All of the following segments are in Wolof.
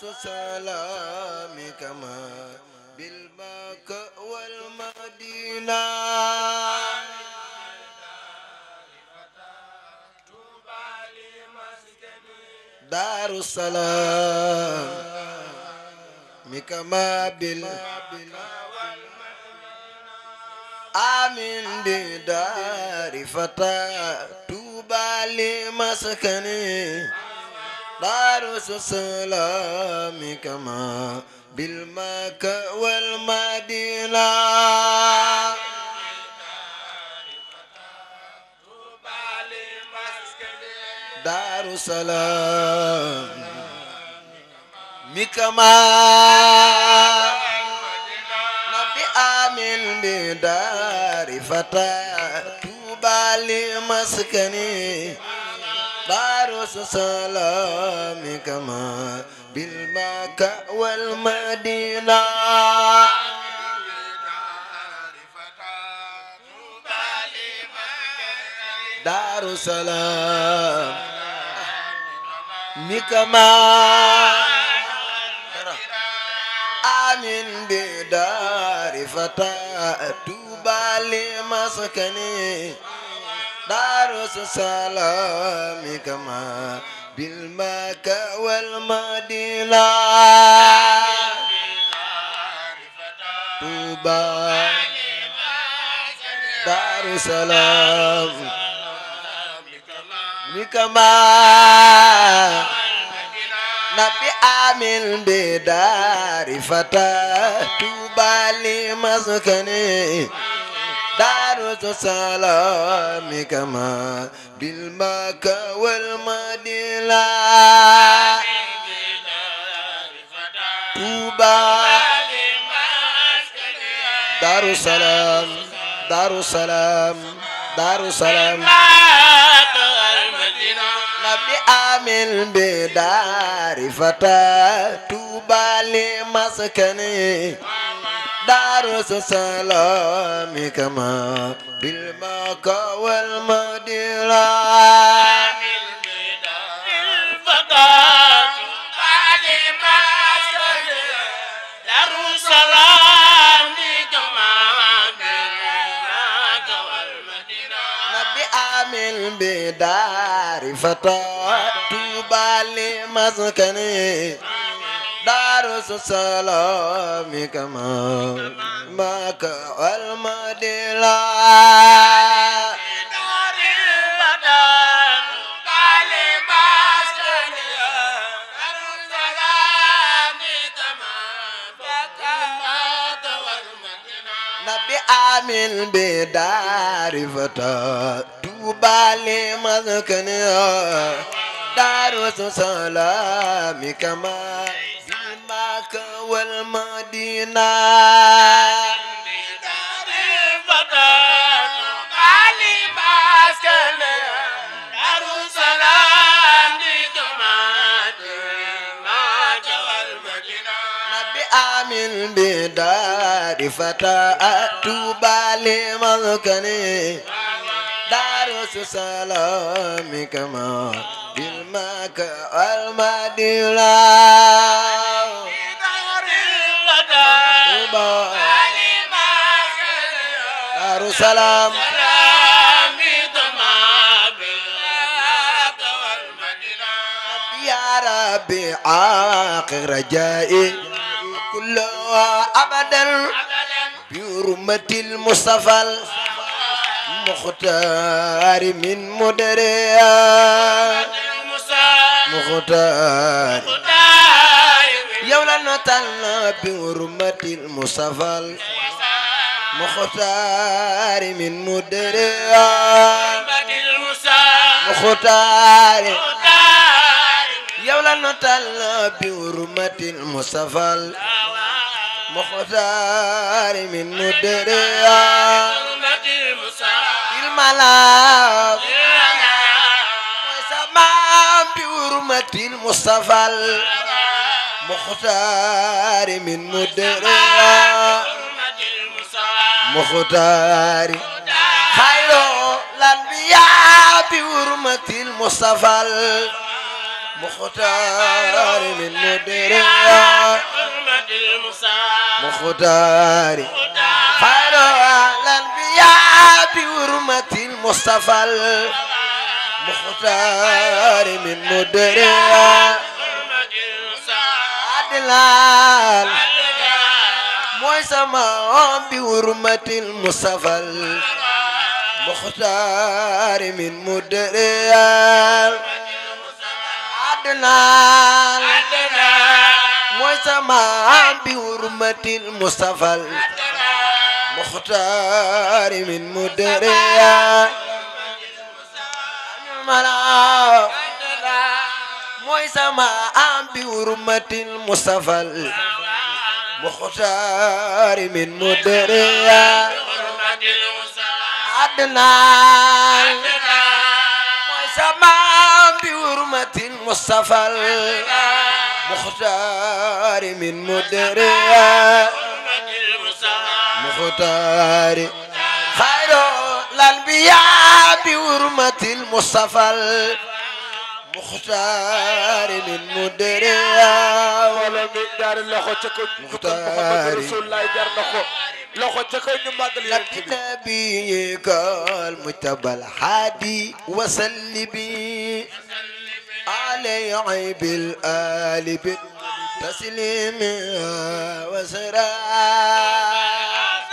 سلامك ما بالبكاء والمدينة دار السلام مكما بال آمين بدار فتى توبى لمسكني دار السلام كما بالمكة والمدينة دار السلام مكما نبي آمين بدار فتى توبى لمسكني دار السلام كما بالمكة والمدينة دار السلام مكما آمين بدار فتى توبى لمسكني دار السلام كما بالمكة والمدينة توبى دار السلام كما نبي آمين بدار فتى توبى لمسكني دار السلام كما بالمكة والمدينة توبى دار السلام دار السلام دار السلام نبي آمين بدار فتى توبى لمسكني دار السلام كما بالمكة والمدينة نبي آمين بدار فتى توبى لمسكني دار السلام كما مكة والمدينة نبي آمين بدار فتى توبى لمسكني دار السلام كما بالمكة والمدينة نبي آمين بدار فتى توبى لمسكني دار السلام كما بالمكة والمدينة توبى دار السلام يا ربي عاقل رجائي كلها أبدا بحرمة المصطفى المختار من مدريا مختار يولا نتعلم بحرمة المصطفى المختار من مدريا مختار يولا نتعلم بحرمة المصطفى المختار من مدريا الملاك وسماء بحرمة المصطفى المختار من مدريا مختار خير الأنبياء بحرمة المصطفى مختار من مدريا مختار خير الأنبياء بحرمة المصطفى المختار من مدريا عدلان mooy sama bi hurmatil Mustafa المختار من مدريا عدلان mooy sama bi hurmatil Mustafa المختار من مدريا الملا mooy sama bi hurmatil Mustafa المختار من مدريا عدنان mooy sama bi hurmatil Mustafa المختار من مدريا مختار خير الأنبياء بحرمة المصطفى المختار من مدريا wala mi ñaari loxo ca ko Muxtaari. Rasulullah jar na ko loxo ca ko ñu màggal yonent bi نبيك المجتبى الحادي وسلبي علي عيب الآل بالتسليم وسرا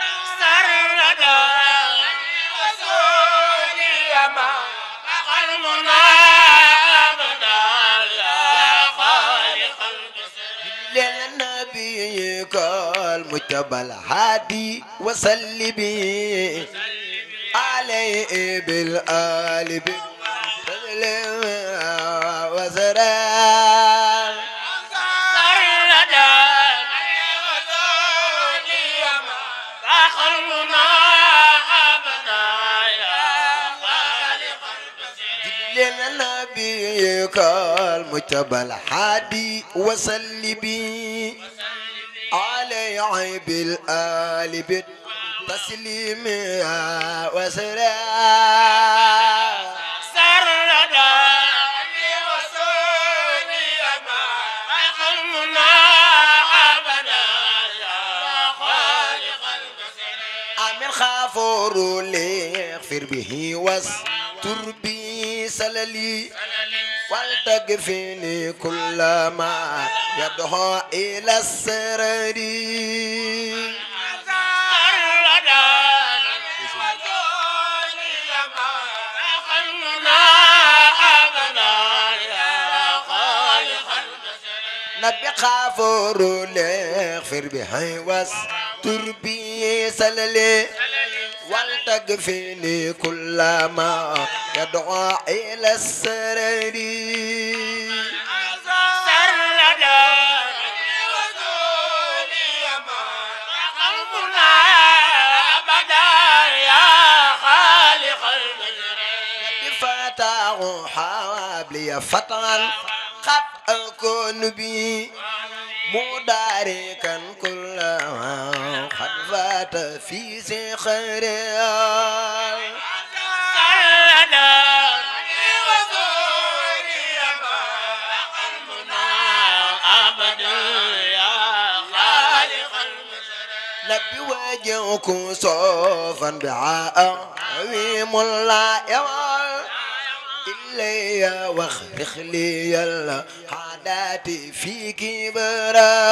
للنبيك المجتبى الهادي وسلبي عليه بالآل بالتسليم وسرا للنبيك المجتبى الهادي وسلبي عليه بالآل بالتسليم وسرا أمن خافور ليغفر به واستر بي سللي ولتكفيني كل ما يدعو إلى السرر نبي خافور ليغفر به واستر بي سللي ولتكفيني كل ما يدعو إلى السرر فتاه حوابلي فتحا قد أكون بي مداركا كل ما قد فات في سخر نبي وجهك صوفا بعاء عظيم لا يوم إلي واخرخ لي الحادات في كبرى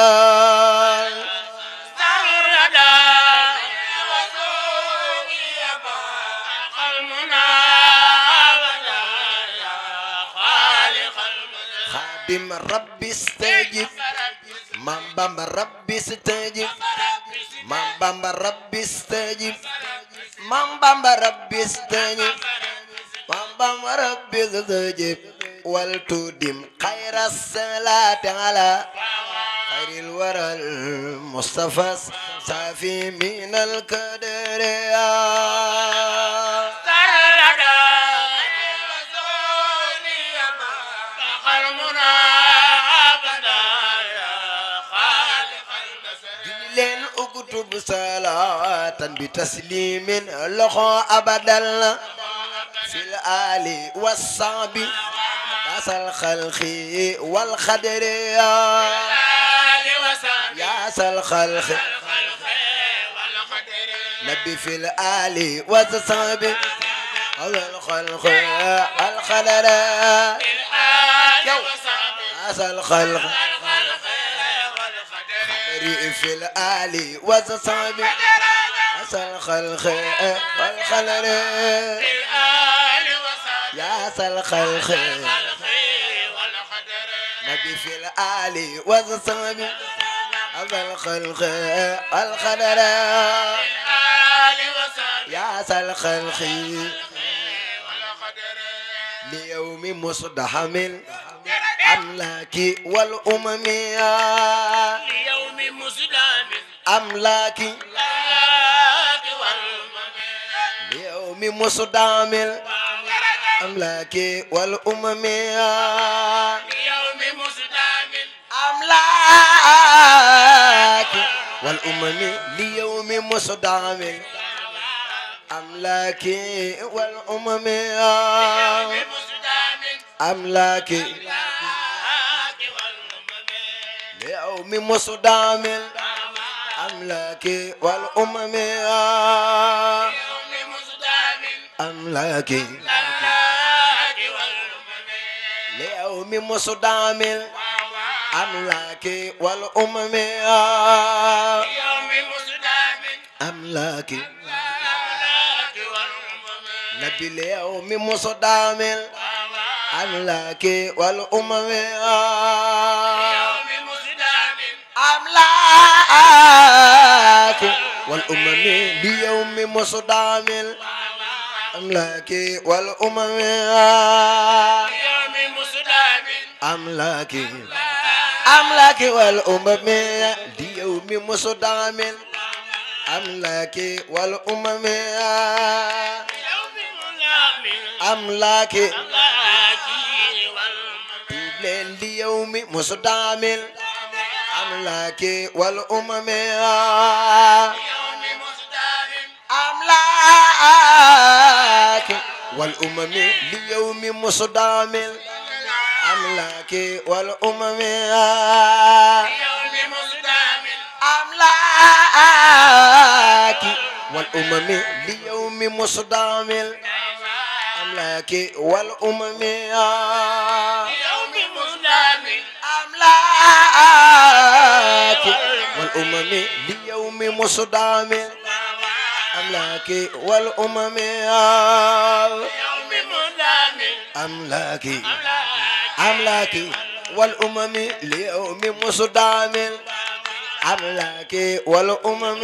خادم ربي استجب من بام ربي استجب من بام ربي استجب من بام ربي استجب من بام ربي استجب ولتدم خير الصلاة على خير الورى المصطفى صافي من القدر leen uktub salatan bi taslimin loxo abadal fil ali wasabi يا ذا الخلق والخدر يا يا ذا الخلق نبي في الآل والصحب هذا الخلق والخدر يا ذا الخلق خدر في الآل والصحب هذا الخلق والخدر يا ذا الخلق نبي في الآل والصحب هذا الخلق والخدر يا ذا الخلق ليوم مصدحم أملاك والأمم ليوم مسلم أملاك ليوم مصدحم أملاك والأمم ليوم مسلم أملاك والأمم ليوم مصدحم أملاك والأمم ليوم مسلم أملاك ليوم مصدام أملاك والأمم أملاك ليوم مصدام أملاك والأمم أملاك نبي ليوم مصدام أملاك والأمم أملاك والأمم ليوم مصدام أملاك والأمم أملاك أملاك والأمم ليوم مصدام أملاك والأمم أملاك leen li yow mi musu daamil amlaake wal umame amlaake wal umame li yow mi musu daamil amlaake wal umame amlaake wal umame li yow mi musu daamil amlaake wal umame أملاك والأمم ليوم مصدام أملاك والأمم أملاك أملاك والأمم ليوم مصدام أملاك والأمم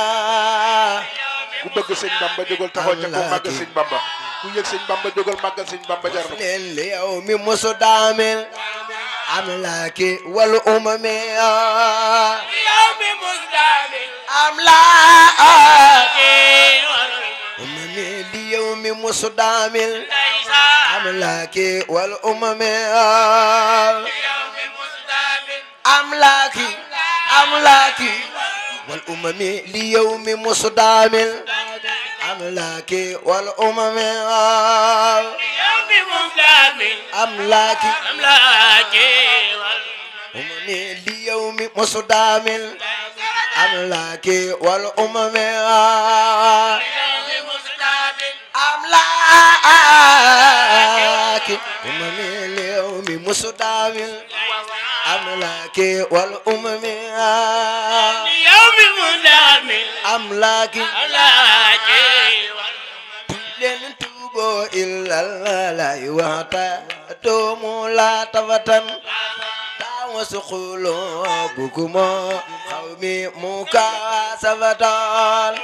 ku bëgg sëñ Bamba jógal taxaw ca ko màggal sëñ Bamba ku yëg sëñ Bamba jógal màggal sëñ Bamba jar na leen ليوم مصدام أملاك والأمم أملاك أمم ليوم مصدام أملاك والأمم أملاك أملاك والأمم ليوم مصدام أملاك والأمم أملاك أمم ليوم مصدام أملاك والأمم أملاك أمم ليوم مصدام أملاك والأمم أملاك leen tuubo illallah waxta doomu la tafatan tawa suqulo bukumo xawmi muka safatan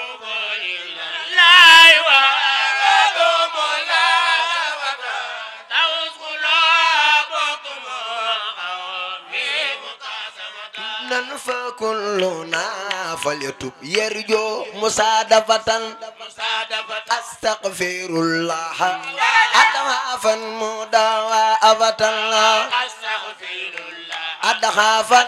nan fa kulluna falyatub yarjo musadafatan astaghfirullah adhafan mudawa abatan adhafan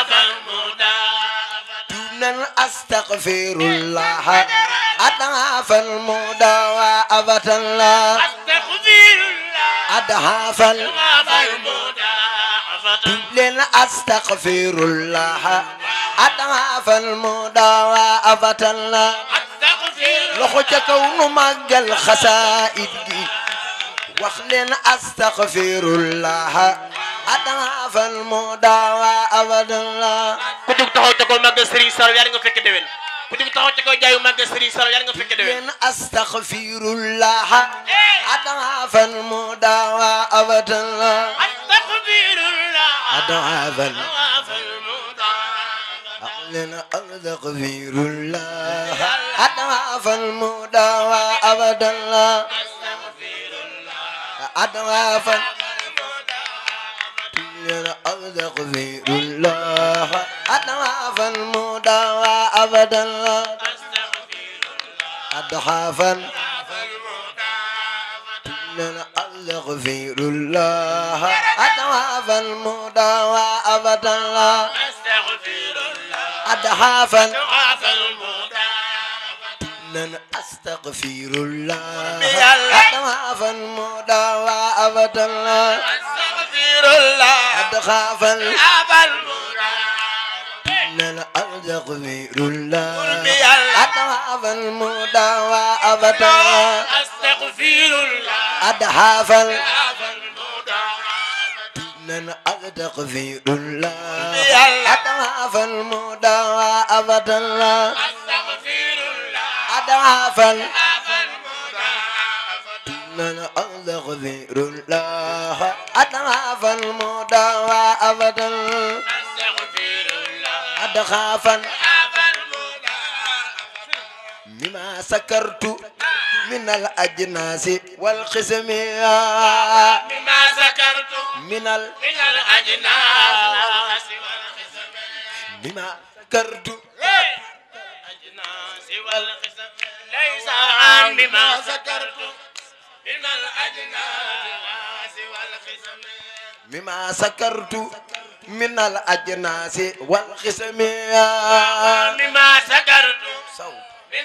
nan astaghfirullah adhafan mudawa abatan adhafal fal mudaafatan leen astaghfirullah adhafal mudawa abatallah astaghfir loxo ca kaw nu màggal xasaayid gi wax leen astaghfirullah adhafal mudawa abatallah ku jug taxaw ca kaw màggal Serigne Sall yàlla nga fekke déwén ku jug taxaw ca kaw jaayu màggal Serigne Sall yàlla nga fekke déwén leen astaghfirullah adhafal mudawa abatallah astaghfirullah adhafal fal mudaafatan لنا أستغفر الله أضعاف المداوى أبدا لا أضعاف لنا أستغفر الله أضعاف المداوى أبدا لا أضعافا لنا أستغفر الله أضعاف المداوى أبدا لا أضعافا لن أستغفر الله أضعاف المداوى أبدا لا أضعاف لن أستغفر الله أضعاف المداوى أبدا لا أضعاف لن أستغفر الله أضعاف المداوى أبدا لا أضعاف لن أستغفر الله أضعاف المداوى أبدا أضعافا مما سكرت من الأجناس والقسم بما ذكرت من ال من الأجناس والخصم بما سكرت الأجناس والخصم ليس عن بما ذكرت من الأجناس والخصم مما سكرت من الأجناس والقسم بما ذكرت صوت من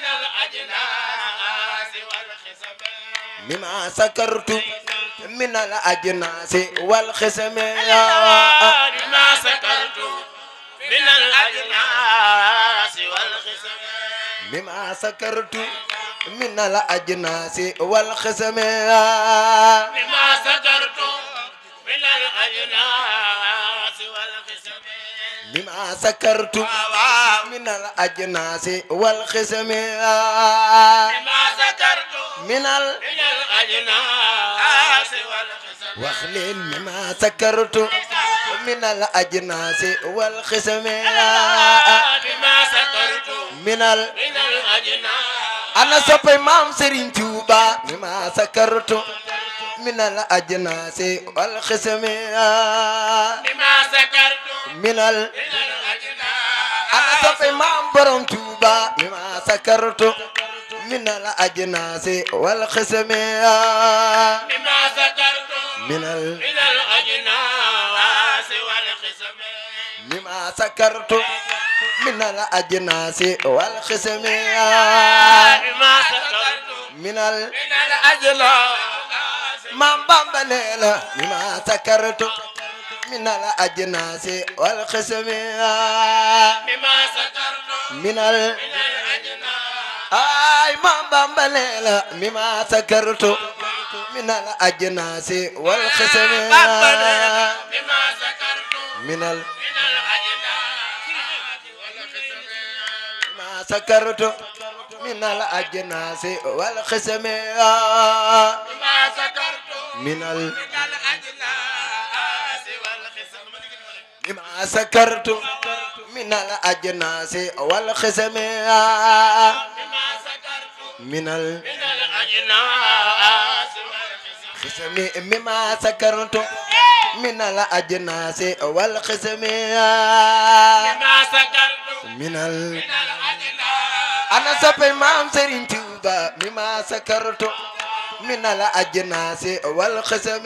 الأجناس والخصم مما سكرت من الأجناس والقسم بما ذكرت من الأجناس والخصم مما سكرت من الأجناس والقسم بما ذكرت من الأجناس والخصم بما سكرت من الأجناس والقسم بما ذكرت من ال من الأجناس والخصم واخلين مما سكرت من الأجناس والقسم بما ذكرت من ال من الأجناس أنا سبي مام سرين توبا مما سكرت من الأجناس والقسم بما ذكرت من ال من الأجناس أنا سبي مام برم توبا مما سكرت من الأجناس والقسم بما ذكرت من ال من الأجناس والخصم مما سكرت من الأجناس والقسم بما ذكرت من ال من الأجناس مام بامبا ليلى مما سكرت من الأجناس والقسم بما ذكرت من ال من الأجناس آي مام بامبا ليلى مما سكرت من الأجناس والقسم بما ذكرت من ال من الأجناس والخصم ما سكرت من الأجناس والقسم بما ذكرت من ال من الأجناس والخصم ما سكرت من الأجناس والقسم بما ذكرت من ال من الأجناس والخصم خسمي مما سكرت من الأجناس والقسم بما ذكرت من ال من الأجناس أنا سبي مام سرين توبا مما سكرت من الأجناس والقسم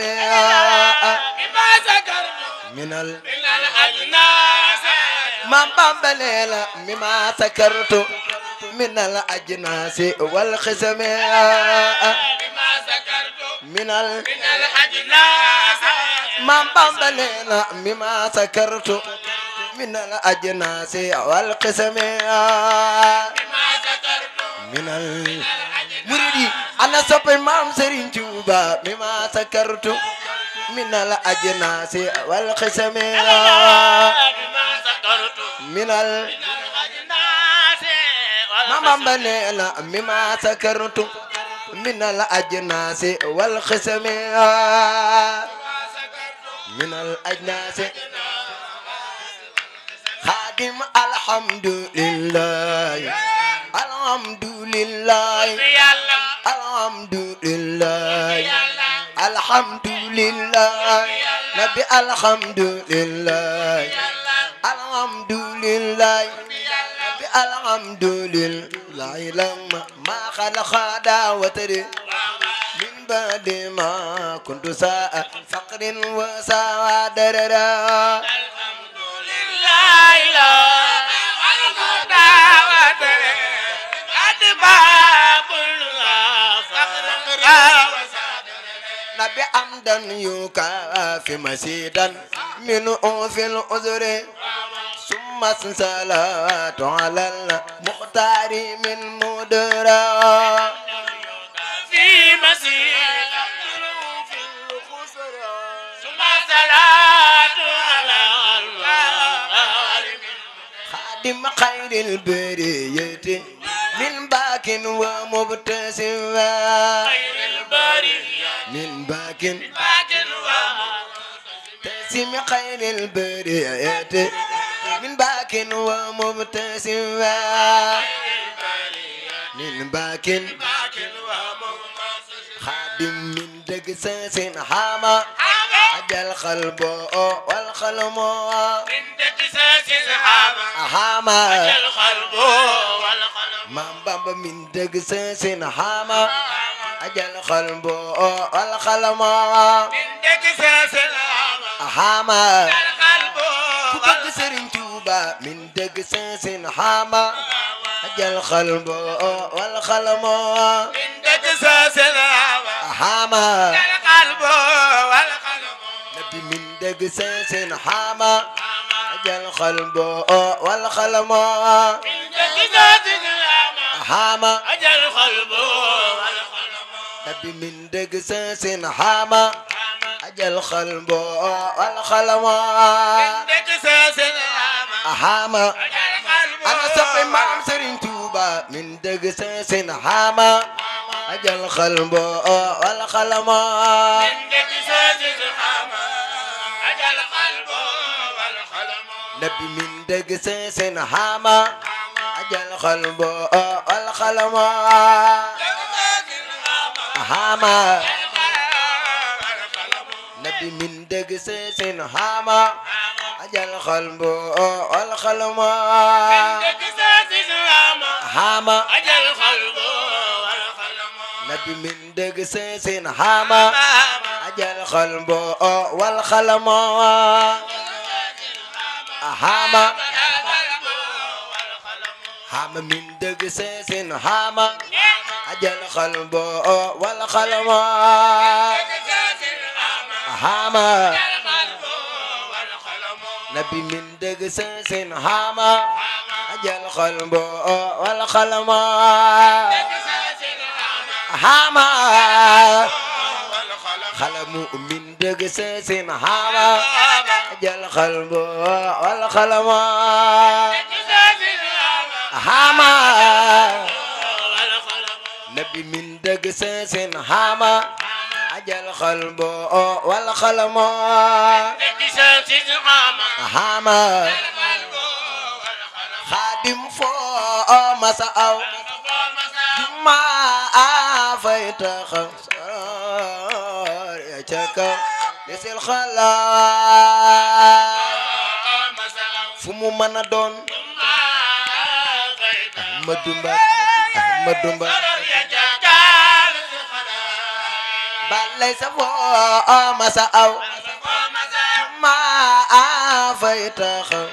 بما ذكرت من ال من الأجناس مام بامبليلا مما سكرت من الأجناس والقسم بما ذكرت minal maam Bamba nee na mi ma sakartu minal ajnaasi wal qisami minal muridi ana soppe maam Serigne Touba mi ma sakartu minal ajnaasi wal qisami minal maam Bamba nee na mi ma sakartu minal ajnaasi wal qisami minal ajnaasi xaadim alhamdulillah alhamdulillah alhamdulillah alhamdulillah nabi alhamdulillah alhamdulillah nabi alhamdulillah lama ma khalaqa dawatari min ba'di ma kuntu sa'a faqrin wa sa'a darara nabi amdan yukafi masidan min fil uzri summa salatu ala al muhtari min mudra خادم خير البرية من باك ومبتسم من باك تسم خير البرية من باك ومبتسم من باك خادم من دقساس حما أجل قلبه والقلم حما من بابا من دقساس حما أجل قلبه والقلم حما كبك سرين توبا من دقساس حما أجل قلبه والقلم حما نبي من دقساس حما أجل قلبه والقلم حما نبي من دقساس حما أجل قلبه والقلم حما أنا سقي مام سرين توبا من دقساس حما أجل قلبه والقلم نبي من دقساس حما أجل قلبه والقلم حما نبي من دقساس حما أجل قلبه والقلم حما نبي من دقساس حما أجل قلبه والقلم حما حما من دقساس حما أجل قلبه والقلم حما نبي من دقساس حما أجل قلبه والقلم حما خلم من دقساس حما أجل قلبه والقلم حما نبي من دقساس حما أجل قلبه والقلم حما خادم فو مساو ما أفيت خسار يا شكا لسل خلا فمو منا دون مدومبا مدومبا balay sa fo masa aw ma fay taxaw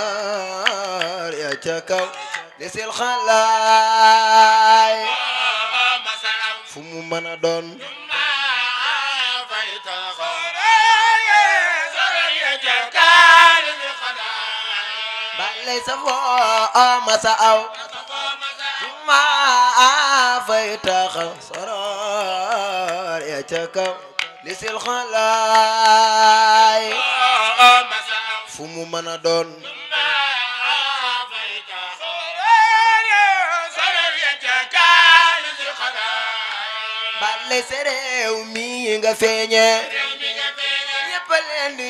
ya ca kaw desil xalaay fu mu mën a doon balay sa foo masa aw ma fay taxaw soror ya ca kaw lisil xalaay fu mu mën a doon balay sa réew mi nga feeñe ñëpp a leen di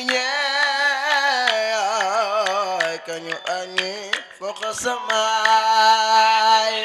ñee kañu añi fokk samaay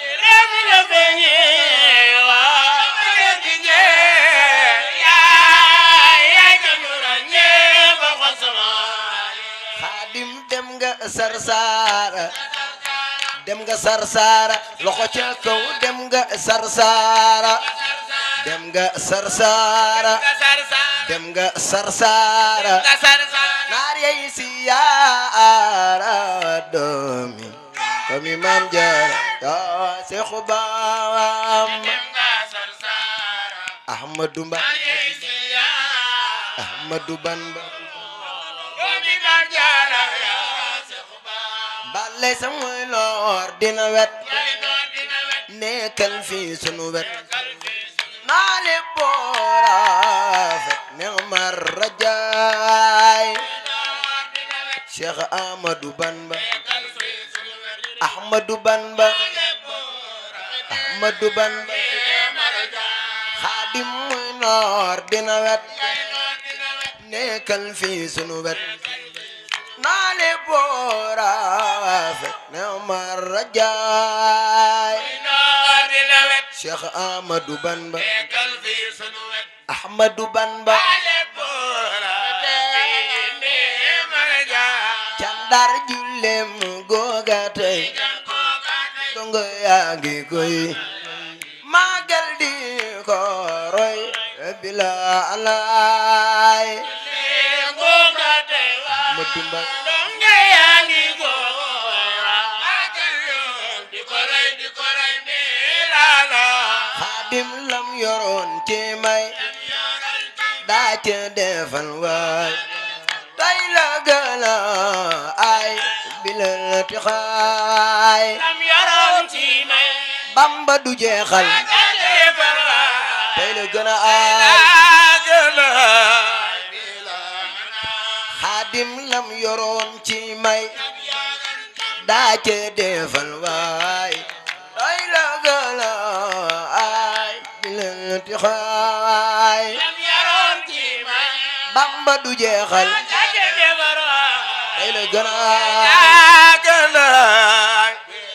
xaadim dem nga sarsara dem nga sarsara loxo ca kaw dem nga sarsara dem nga sarsara dem nga sarsara naar yey siyaara doomi doomi maam jaara yaa seexu baam ahmadu mba ahmadu bamba bale sa muy loor dina wet nekkal fii sunu wet naale boora fet ne mar rajaay cheikh ahmadu bamba ahmadu bamba ahmadu bamba xaadim muy noor dina wet nekkal fii sunu wet naale boora fet ne mar rajaay cheikh ahmadu bamba ahmadu bamba candar jullem googa tey dongo yaa ngi koy magal di ko roy bila alaay ahmadu bamba xaadim lam yoroon ci may daa ca defal waay tay la gëna ay bilal tixaay bamba du jeexal tay la gëna ay xaadim lam yoroon ci may daa ca defal waay tay la gëna ay bilal tixaay bamba du jeexal tay la gëna ay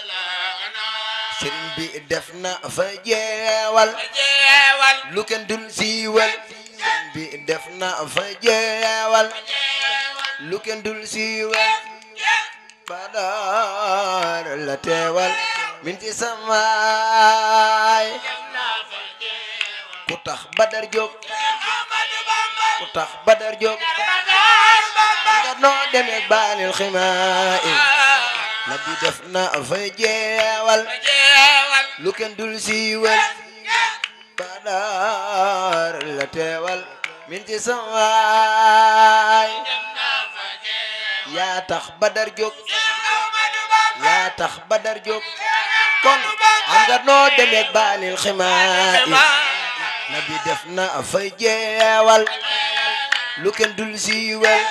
sëriñ bi def na fa jeewal lu kenn dul siiwal sëriñ bi def na fa jeewal lu kenn dul siiwal badar la teewal minti samaay ku tax badar jóg ku tax badar jóg nga noo demee baanil ximaay nabi def na fa jeewal lu kenn dul siiwal badar la teewal minti samaay yaa tax badar jóg yaa tax badar jóg kon am nga noo demee baanil ximaay nabi def na fa jeewal lu kenn dul siiwal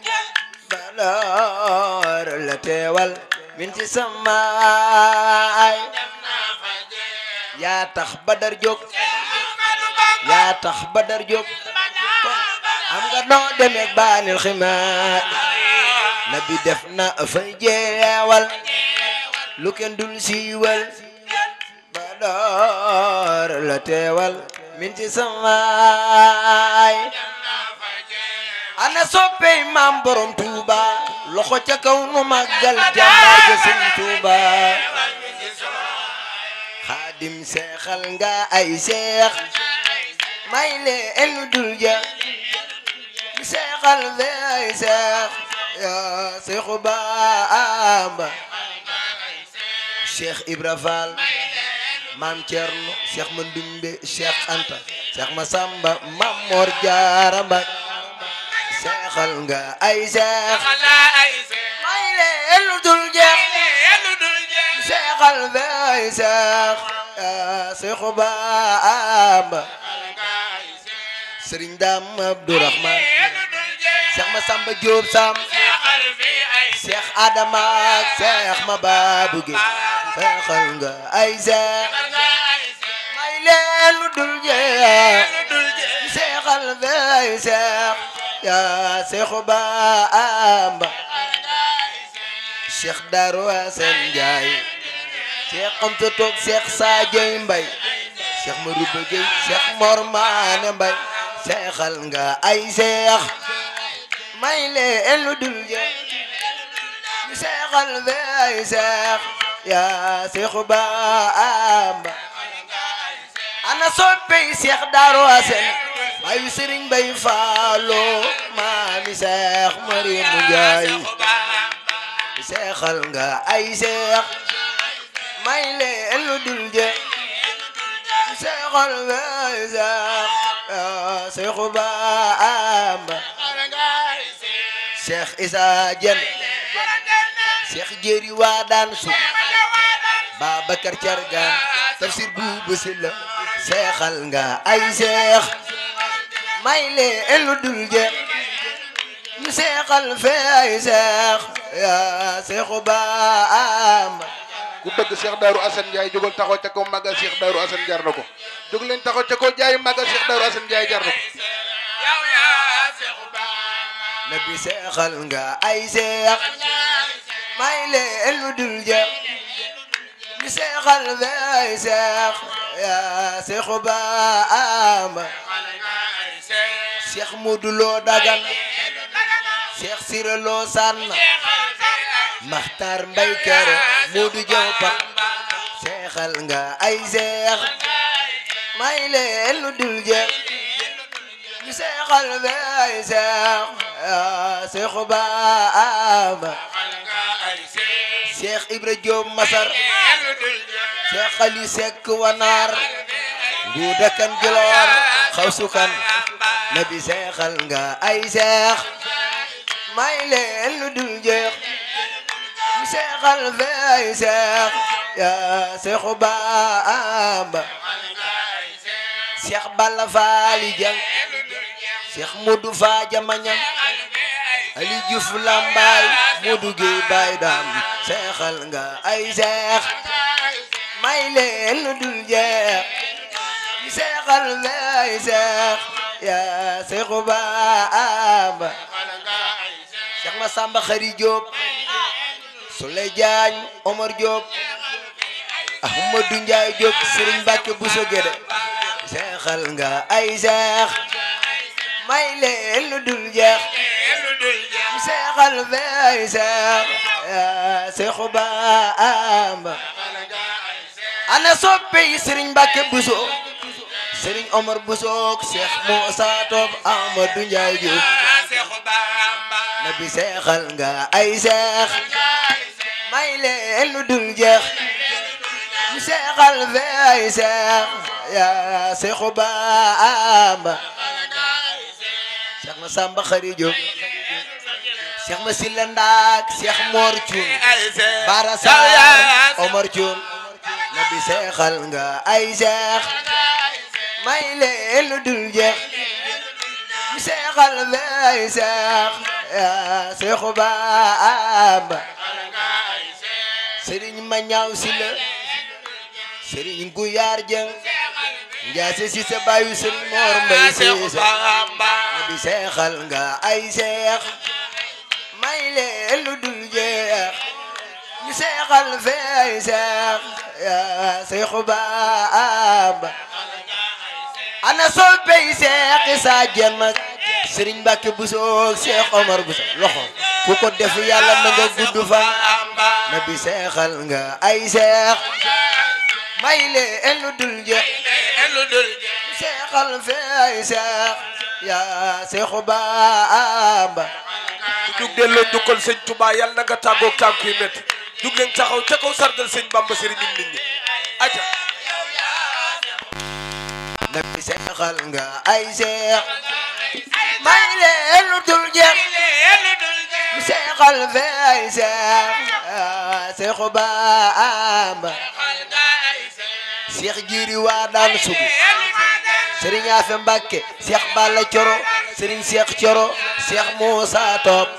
badar la teewal minti samaay yaa tax badar jóg yaa tax badar jóg kon am nga noo demee baanil ximaay nabi def na fa jeewal lu kenn dul siiwal badar la teewal minti samaay ana soppey maam borom tuuba loxo ca kaw nu màggal jàmbaar ja sëñ tuuba xaadim seexal nga ay seex may le enu dul ja seexal be ay seex ya seexu baamba Cheikh Ibra Fall maam Cerno Cheikh Mandumbe Cheikh Anta Cheikh Masamba Maam Mor Jaara Mbay seexal nga ay seex may leen lu dul jeex seexal be ay seex yaa seexu Bamba Sëriñ Daam Abdourahman Cheikh Masamba Jóob Sam Cheikh Adama ak Cheikh Mababou Gueye seexal nga ay seex may leen lu dul jeex seexal be ay seex yaa seexu Bamba Cheikh Darou Assane Ndiaye Cheikh Amsa Toog Cheikh Sadio Mbaye Cheikh Marouba Gueye Cheikh Mor Maane Mbaye seexal nga ay seex may leen lu dul jeex seexal be ay seex yaa seexu Bamba ana soppey Cheikh Darou Assane mayu Serigne Mbaye Fallo maami Cheikh Mariamu Njaay seexal nga ay seex may leen lu dul je seexal be ay seex yaa seexu Bamba Cheikh Issa Diène Cheikh Jéeri waa daan su Babacar Cargaan tafsir buubu si la seexal nga ay seex may leen lu dul je ñu seexal fee ay seex yaa seexu Bamba ku bëgg Cheikh Darou Assane Ndiaye jógal taxaw ca kaw màggal Cheikh Darou Assane jar na ko jóg leen taxaw ca kaw jaay màggal Cheikh Darou Assane Ndiaye jar na ko nabi seexal nga ay seex may leen lu dul je ñu seexal fee ay seex yaa seexu Bamba Cheikh Modou Lo Dagan Cheikh Sira Lo Sanna Makhtar Mbay Kere Modou Jaw Pak seexal nga ay seex may leen lu dul jeex ñu seexal be ay seex yaa seexu Bamba Cheikh Ibra Diop Masar Cheikh Ali Seck Wanar Nguuda Kan Giloor Xawsu Kan nabi seexal nga ay seex may leen lu dul jeex ñu seexal fe ay seex yaa seexu Bamba Cheikh Balla Faali Jang Cheikh Modou Fa Jamañang Ali Diouf Lambaay Modou Gueye Baay Daam seexal nga ay seex may leen lu dul jeex ñu seexal fe ay seex yaa seexu Bamba Cheikh Massamba Khary Diop Souley Diagne Omar Diop Ahmadou Ndiaye Diop Serigne Mbacke Bousso Guédé seexal nga ay seex may leen lu dul jeex seexal fe ay seex yaa seexu Bamba ana soppe yi Serigne Mbacke Bousso Serigne Omar Bousso Cheikh Moussa Top Amadou Ndiaye Diouf nabi seexal nga ay seex may leen lu dul jeex ñu seexal fe ay seex yaa seexu Bamba Cheikh Massamba Khary Diop Cheikh Massila Ndaak Cheikh Mor Thioune Bara Sarr Omar Thioune nabi seexal nga ay seex may leen lu dul jeex ñu seexal fe ay seex yaa seexu Bamba Serigne Mañaaw Sila Serigne Guyar Jeng Njaase si sa baayu Serigne Mor Mbay Siise nabi seexal nga ay seex may leen lu dul jeex ñu seexal fe ay seex yaa seexu Bamba ana soppey seex Isaa Jeen nag Serigne Mbacke Bousso Cheikh Omar Bousso loxo ku ko def yàlla na nga gudd fan nabi seexal nga ay seex may leen lu dul jeex seexal fe ay seex yaa seexu Bamba jug delloo njukkal sëñ Touba yàlla na nga tàggoog tànk yu métti jug leen taxaw ca kaw sargal sëñ Bamba sëriñ nit ñi aca na bi seexal nga ay seex may leen lu dul jeex seexal fe ay seex seexu Bamba seex jiiri waa daan sugu sëriñ Afe Mbàkke seex Balla Coro sëriñ seex Coro seex Muusa Top